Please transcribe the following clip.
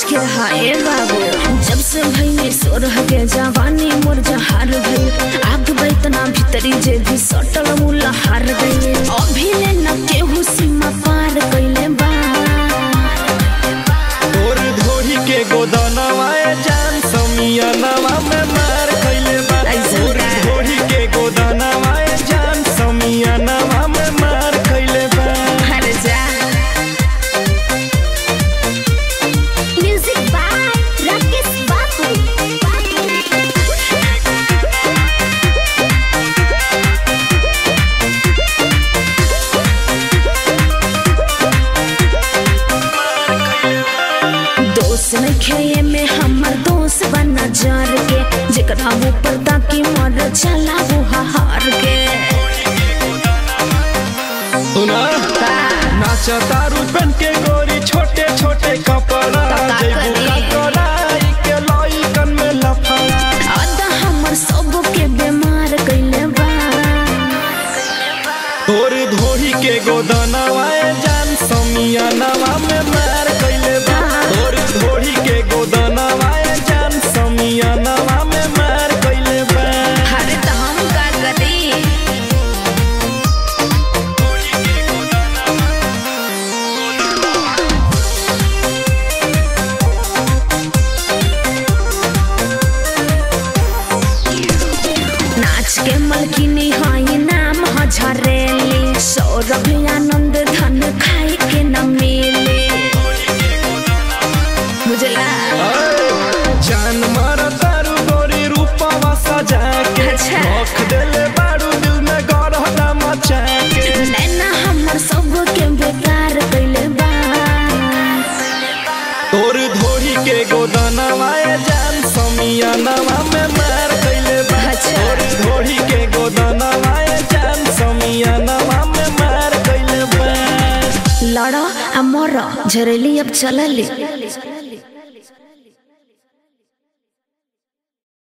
के हाय बाबू जब से भई सोरह के जवानी मोर जहार भई आग बैतना भीतरी जे भी सटल मुला हार गई अभी ले न केहू सीमा पार कइले बा तोर धोरी के गोदनवा ए जान समियनवा में मार खइले बा ऐसा तोर का? धोरी के गोदनवा ए जान समियनवा में मार खइले बा हर जा म्यूजिक बाय राकेश बाबू दोस्त नहीं खेये में हमर दोस्त बना जार के जेकरा ऊपर ताकि मर चला वो हार के सुना नाचा दारू पहन के गोरी छोटे छोटे कपड़ा का जइबू करी? कटोराई के लइकन में लफड़ा अदा हमर सब के बीमार कइले बा तोर धोरी के गोदनवा ए जान समियनवा में मार कइले बा तोर धोरी के गोदनवा ए जान समियनवा में मार कइले बा अरे तो हम का करी नाच के मलकिनी हई नाम ह झरेली सौरभ आनंद धन खाए के न मिले बुझला जान मारा तारू गोरी रूपवा सजा के अच्छा। रख देले बारू दिल में गरहना मचा के नैना हमर सब के बेकार कइले बा तोर धोरी के गोदनवा ए जान समियनवा में मार कइले बा अच्छा। तोर धोरी के गोदनवा ए जान समियनवा में मार कइले बा लड़ आ मर झरेली अब चलली